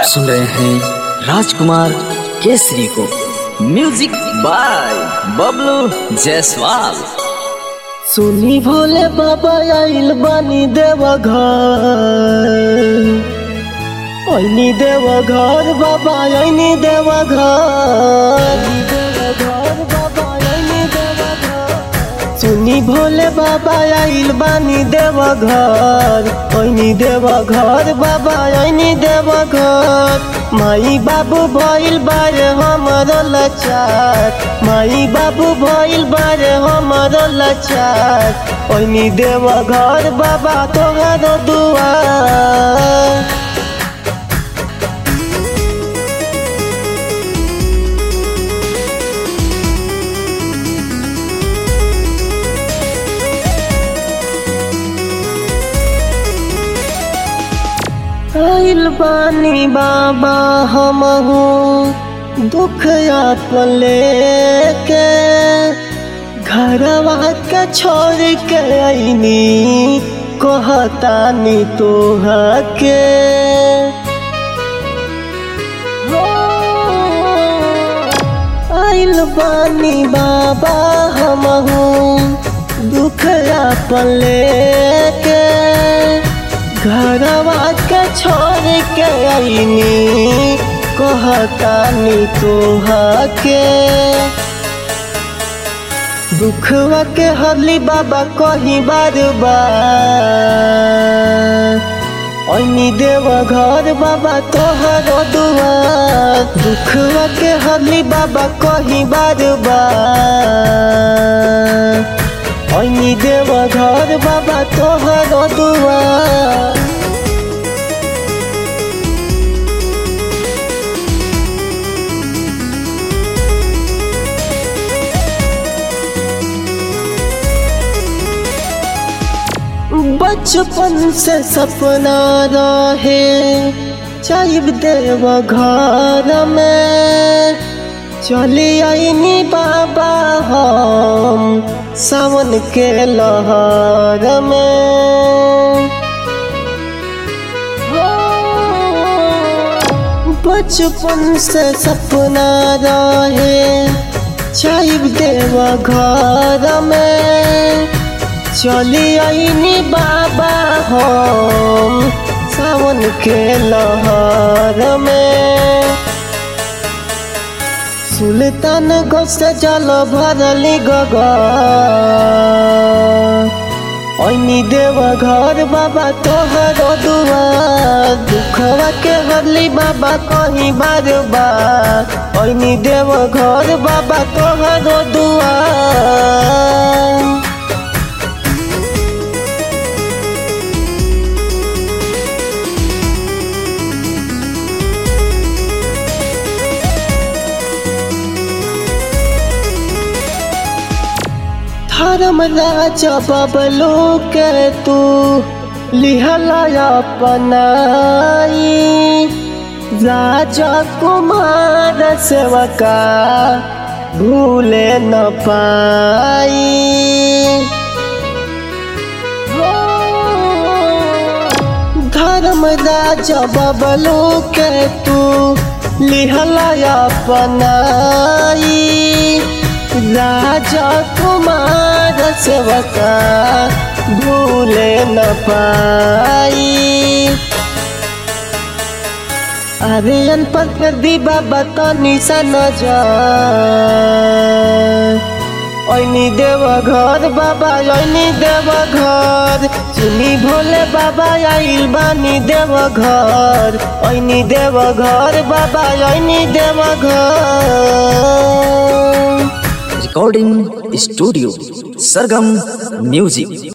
सुन रहे हैं राजकुमार केसरी को म्यूजिक बाय बबलू जायसवाल सुनी भोले बाबा आइल बानी देवा घर ऐनी देवा घर बाबा ऐनी देवा घर बाबा ऐनी देवा घर सुनी भोले बाबा आइल बानी देवा घर ऐनी देवा घर बाबा ऐनी देवा घर माई बाबू भइल बारे हमर लाचार माई बाबू भइल बारे हमर लाचार ऐनी देवा घर बाबा तोहर दुआर आइल बानी बाबा हमहू दुख आपन लेके घरवा के छोड़ के आईनी कहतानी तोहा के आइल बानी बाबा हमहू दुख आपन लेके घरवा के छोड़ के आईनी कहतानी तोहा के दुखवा के हरली बाबा कही बार बार ऐनी देव घर बाबा तोहर दुआर दुखवा के हरली बाबा कही बार बार ऐनी देव घर बाबा तोहर दुआर बचपन से सपना रहे चाइब देव घर में चली आईनी बाबा हम सावन के लहर में बचपन से सपना रहे चाइब देव घर में चली आईनी बाबा हम सावन के लहर में सुल्तान गोस जल भरली गगा ऐनी देव घर बाबा तोहर दुआर दुखवा के हरली बाबा कहीं बार बार ऐनी देव घर बाबा तोहर दुआर धर्म राजा बबलू के तू लिहला अपनाई राजा कुमार सेवका भूले न पाई धर्म राजा बबलू के तू लिहला अपनाई राजा कुमार सेवका भूले न पाई अरे अनपढ़ कर दी बाबा तो निशान जा ऐनी देव घर बाबा ऐनी देव घर चुनी भोले बाबा आइल बानी देव घर ऐनी देव घर बाबा ऐनी देव घर रिकॉर्डिंग स्टूडियो सरगम म्यूजिक